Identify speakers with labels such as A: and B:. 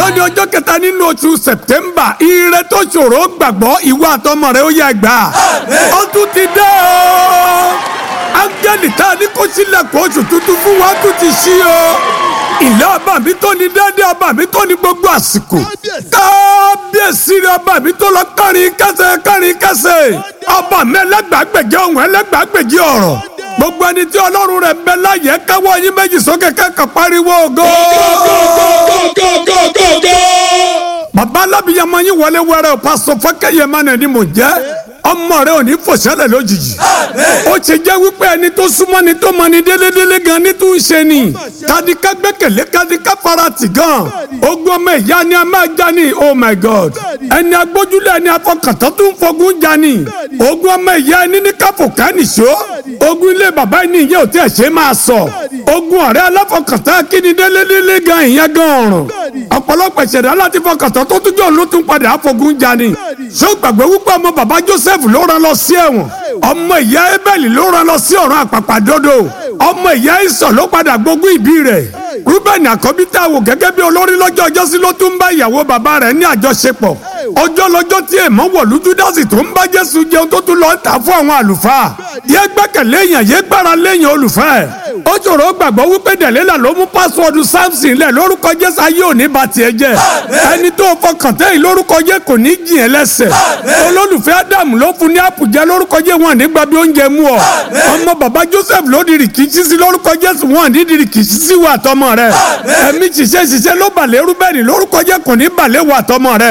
A: lónìí ọjọ́ kẹta nínú oṣù sẹ̀tẹ́mbà ire tó ṣòro gbàgbọ́ ìwọ àtọmọ rẹ ó yẹ gbà ó tún ti dé o áńgẹ́lì tá a ní kó sílẹ̀kùn oṣù tuntun fún wa tún ti ṣí o ilé ọba mi tó ní dédé ọba mi tó ní gbogbo àsìkò kábíyèsí rẹ ọba mi tó lọ kárin kẹsẹ̀ kárin kẹsẹ̀ ọba mi ẹlẹ́gbàágbèje ohun ẹlẹ́gbàágbèje ọ̀rọ̀ gbogbo ẹni tí ọlọ́run rẹ̀ ń bẹ láyé káwọ́ yín méjì sókè kẹ́kọ̀ọ́ pariwo ògo. bàbá alábìyamọ yín wọlé wẹrẹ o pásọ fọkẹyẹ mánà ni mò ń jẹ ọmọ rẹ ò ní fòṣẹlẹ lójijì ó ṣe jẹ́ wípé ẹni tó súnmọ́ ni tó mọ ni délédélé gan ni tó ń ṣe ni kadika gbẹ́kẹ̀lé kadika farati gan ogun ọmọ ìyá ni a máa já ni oh my god ẹni agbójúlẹ̀ ẹni afọkàntán tó ń fogun já ni ogun ọmọ ìyá ẹni ní káfò kánìṣó ogun ilé bàbá ẹni ìyẹn ò tí ẹ ṣe máa sọ ogun ọ̀rẹ́ aláfọkàntán kíni délédélé gan ìyẹn gan ọ̀ràn ọ̀pọ̀lọpọ̀ ìṣẹ̀dá láti fọkàntán tó tún jọ ló tún padà àfogun já ni ṣé o gbàgbé wípé ọmọ bàbá joseph ló rán lọ sí ẹ̀wọ̀n ọmọ ìyá ebeli ló rán lọ sí ọ̀run àpàpàdodo ọmọ ìyá ìsọ̀ ló padà gbógun ìbí rẹ̀ rúbẹ̀nì àkọ́bí tá a wò gẹ́gẹ́ bí olórí lọ́jọ́ ọjọ́sí ló tún bá ìyàwó bàbá rẹ̀ ní àjọṣepọ̀ ọjọ́ lọ́jọ́ tí èèmọ̀ wọ̀lú júdásì tó ń bá jésù jẹun tó tún lọ ń tà fún àwọn àlùfáà yé gbẹ́kẹ̀lé èèyàn yé gbára léèyàn olùfẹ́ ó ṣòro gbàgbọ́ wípé dẹ̀lélà ló mú pásíwọ́ọ̀dù samson lẹ̀ lórúkọ jésù ayé òní bá tiẹ̀ jẹ́ ẹni tó fọkàn tẹ́yìn lórúkọ jẹ́ kò ní jìn ẹ́ lẹ́sẹ̀ olólùfẹ́ ádámù ló fún ní àpùjẹ lórúkọ jẹ́ wọn nígbà bí oúnjẹ mú ọ ọmọ bàbá joseph ló di rìkìtì sí lórúkọ jésù wọn ní di rìkìtì sí wà tọmọ rẹ ẹ̀mí ṣiṣẹ́ ṣiṣẹ́ ló balẹ̀ rúbẹ́nì lórúkọ jẹ́ kò ní balẹ̀ wà tọmọ rẹ